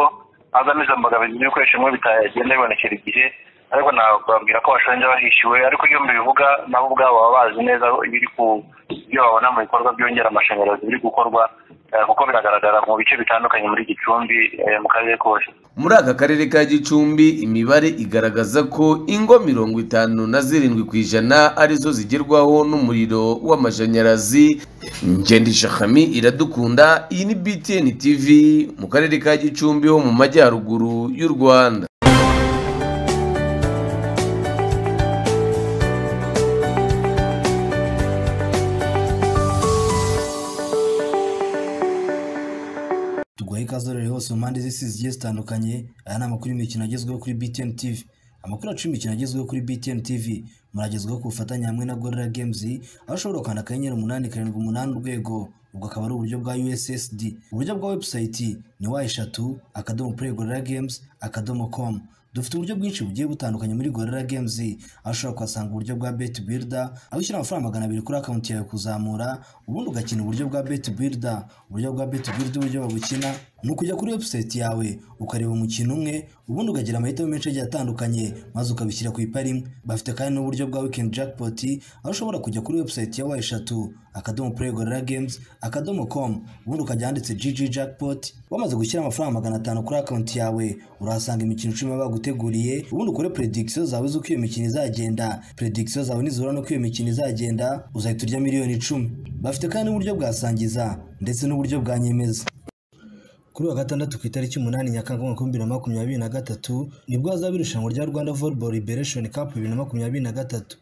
hazamo izo mbogamizi z'ibikoresho bimwe bitagenda bibonekera igihe ariko nababwira ko bashonje bahishyuwe ariko iyo mbivuga nabo ubwabo baba bazi neza ibiri ku ibyo babona mu bikorwa byongera amashanyarazi biri gukorwa eh, kuko biragaragara mu bice bitandukanye muri gicumbi eh, mu karere kose muri aka karere ka gicumbi imibare igaragaza ko ingo mirongo itanu na zirindwi ku ijana arizo zigerwaho n'umuriro w'amashanyarazi ngenda ishakami iradukunda iyi ni btn tv mu karere ka gicumbi ho mu majyaruguru y'u rwanda tuguhe ikaze rero hose mu mpande z'isi zigiye zitandukanye aya ni amakuru y'imikino agezweho kuri btn tv amakuru yacu y'imikino agezweho kuri btn tv muragezweho ku bufatanye hamwe na gorilla games aho ushobora gukanda akanyenyeri umunani karindwi umunani urwego ubwo akaba ari uburyo bwa ussd uburyo bwa webusayiti ni wa eshatu akadomo play gorilla games akadomo com dufite uburyo bwinshi bugiye butandukanye muri gorilla games aho ushobora kuhasanga uburyo bwa bet builder aho ushyira amafaranga magana abiri kuri akawunti yawe kuzamura ubundi ugakina uburyo bwa bet builder uburyo bwa bet builder uburyo babukina ni ukujya kuri webusayiti yawe ukareba umukino umwe ubundi ukagira amahitamo menshi agiye atandukanye maze ukabishyira ku ipara imwe bafite kandi n'uburyo bwa wikendi jakipoti aho ushobora kujya kuri webusayiti ya wa eshatu akadomo pureyi gorora gemuzi akadomo komu ubundi ukajya handitse jiji jakipoti wamaze gushyira amafaranga magana atanu kuri akawunti yawe urahasanga imikino icumi baba baguteguriye ubundi ukore predikisiyo zawe z'uko iyo mikino izagenda predikisiyo zawe nizihura n'uko iyo mikino izagenda uzahita urya miliyoni icumi bafite kandi n'uburyo bwa sangiza ndetse n'uburyo bwa nyemeza kuri wa gatandatu ku itariki umunani nyakanga umwaka w'ibihumbi bibiri na makumyabiri na gatatu nibwo hazaba irushanwa rya rwanda volleyball liberation cup bibiri na makumyabiri na gatatu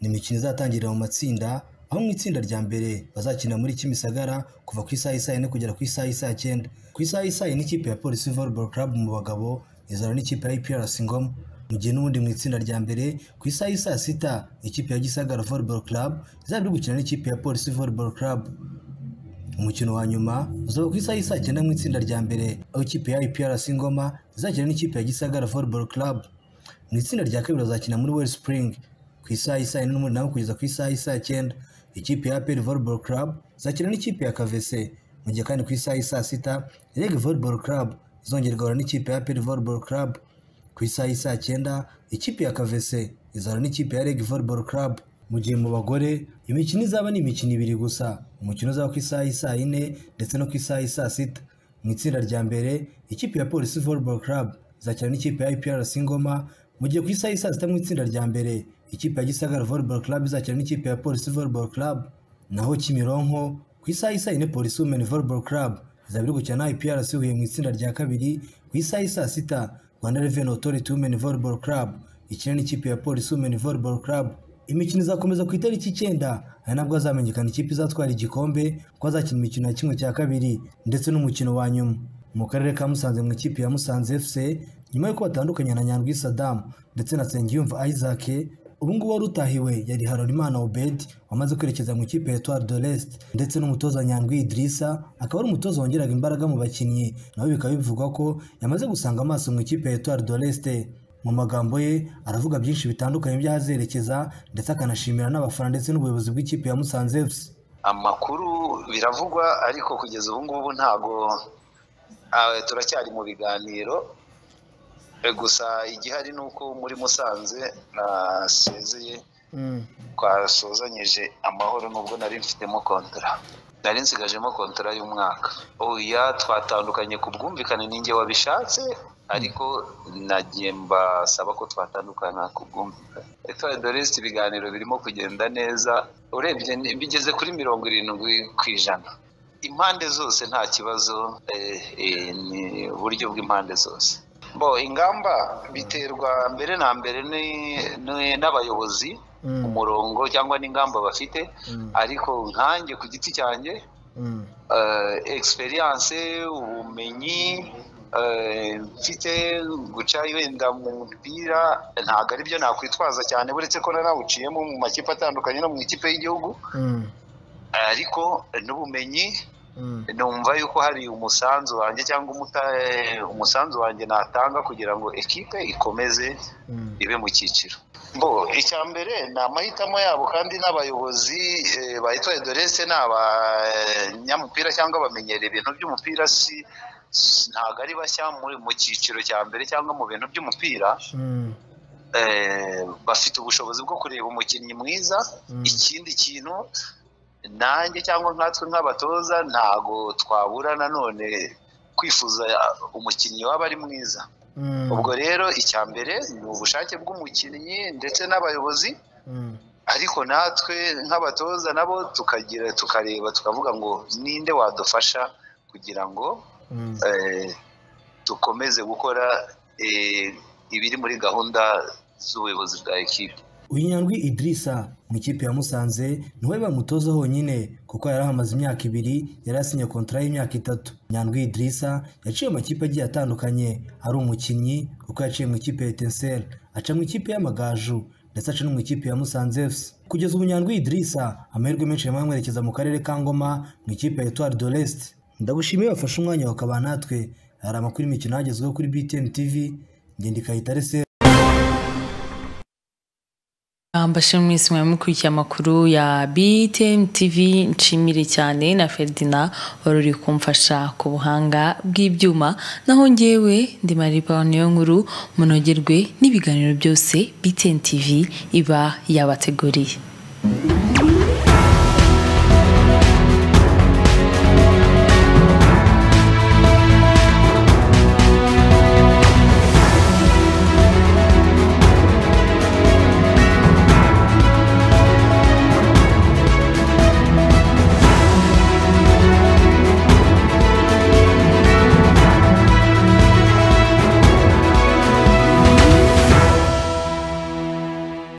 ni imikino izatangirira mu matsinda aho mu itsinda rya mbere bazakina muri kimisagara kuva ku isaha isaa yine kugera ku isaha isaa cyenda ku isaha isaa yine ikipe ya polisi volleyball club mu bagabo izahura n'ikipe ya iprc ngoma mu gihe n'ubundi mu itsinda rya mbere ku isaha y'i saa sita ikipe ya gisagara volleyball club izaba iri gukina n'ikipe ya polisi volleyball club umukino wa nyuma uzaba ku isaha y'i saa cyenda mu itsinda rya mbere aho ikipe ya iprc ngoma izakina n'ikipe ya gisagara volleyball club mu itsinda rya kabiri bazakina muri well spring ku isaha y'i saa yine n'umunani kugeza ku isaha y'i saa cyenda ikipe ya aperi volleyball club izakina n'ikipe ya kavese mu gihe kandi ku isaha y'i saa sita reg volleyball club izongera igahura n'ikipe ya aperi volleyball club ku isaha y'i saa cyenda ikipe ya kavese izahura n'ikipe ya reg volleyball club mu gihe mu bagore imikino izaba ni imikino ibiri gusa umukino uzaba ku isaha y'isaa yine ndetse no ku isaha y'isaa sita mu itsinda rya mbere ikipe ya polisi volleyball club izakina n'ikipe ya iprc ngoma mu gihe ku isaha y'isaa sita mu itsinda rya mbere ikipe ya gisagara volleyball club izakina n'ikipe ya polisi volleyball club naho kimironko ku isaha y'isaa yine polisi women volleyball club izaba iri gukina na iprc huye mu itsinda rya kabiri ku isaha y'isaa sita rwanda revenue authority women volleyball club ikina n'ikipe ya polisi women volleyball club imikino izakomeza ku itariki icyenda ari nabwo hazamenyekana ikipe izatwara igikombe ko azakina imikino ya kimwe cya kabiri ndetse n'umukino wa nyuma mu karere ka musanze mu ikipe ya musanze fc nyuma y'uko batandukanye na nyandwi sadamu ndetse na nsengiyumva isaac ubu ngubu wari utahiwe yari harorimana obed wamaze kwerekeza mu ikipe ya etoile de l'est ndetse n'umutoza nyandwi idirisa akaba ari umutoza wongeraga imbaraga mu bakinnyi nawe bikaba bivugwa ko yamaze gusanga amaso mu ikipe ya etoile de l'est mu magambo ye aravuga byinshi bitandukanye by'ahazerekeza ndetse akanashimira n'abafana ndetse n'ubuyobozi bw'ikipe ya musanze fc amakuru biravugwa ariko kugeza ubu ngubu ntabwo ah, turacyari mu biganiro Eh, gusa igihari ni uko muri musanze nasezeye twasozanyije amahoro nubwo nari mfitemo kontora nari nsigajemo kontora y'umwaka oya twatandukanye ku bwumvikane ninjye wabishatse ariko nagiye mbasaba ko twatandukana ku bwumvikane etoile de l'est ibiganiro birimo kugenda neza urebye ni- bigeze kuri mirongo irindwi ku ijana impande zose nta kibazo eh, eh, ni uburyo bw'impande zose bo ingamba biterwa mbere na mbere ni- ni- n'abayobozi umurongo cyangwa n'ingamba bafite ariko nkanjye ku giti cyanjye eh, experience ubumenyi eh, mfite guca wenda mu mupira ntabwo ari byo nakwitwaza cyane buretse ko narawuciyemo mu makipe atandukanye no mu ikipe y'igihugu ariko n'ubumenyi numva yuko hari umusanzu wanjye cyangwa umuta- umusanzu wanjye natanga kugira ngo ekipe ikomeze ibe mu cyiciro bo icya mbere ni amahitamo yabo kandi n'abayobozi eh, ba etoile de l'est ni abanyamupira cyangwa abamenyera ibintu by'umupira si si- ntabwo ari bashya muri- mu cyiciro cya mbere cyangwa mu bintu by'umupira eh, bafite ubushobozi bwo kureba umukinnyi mwiza ikindi kintu nanjye cyangwa nkatwe nk'abatoza ntago twabura nanone kwifuza umukinnyi waba ari mwiza ubwo rero icya mbere ni ubushake bw'umukinnyi ndetse n'abayobozi ariko natwe nk'abatoza nabo tukagira tukareba tukavuga ngo ninde wadufasha kugira ngo eh, dukomeze gukora eh, ibiri muri gahunda z'ubuyobozi bwa ekipe uyu nyandwi idirisa mu ikipe ya musanze niwe bamutoza honyine kuko yari ahamaze imyaka ibiri yari asinye kontara y'imyaka itatu nyandwi idirisa yaciye mu makipe agiye atandukanye ari umukinnyi kuko yaciye mu ikipe ya etenseri aca mu ikipe y'amagaju ndetse aca no mu ikipe ya musanze fc kugeza ubu nyandwi idirisa amahirwe menshi yamaze amwerekeza mu karere ka ngoma mu ikipe ya etoile de l'est ndagushimiye wafashe umwanya wakaba natwe hari amakuru y'imikino yagezweho kuri btn tv ngenda ikayita reseri mbashimwe mwese mwamukurikiye amakuru ya BTN TV nshimire cyane na Ferdina wari uri kumfasha ku buhanga bw'ibyuma naho njyewe ndi Maripa niyo nkuru munogerwe n'ibiganiro byose BTN TV iba yabateguriye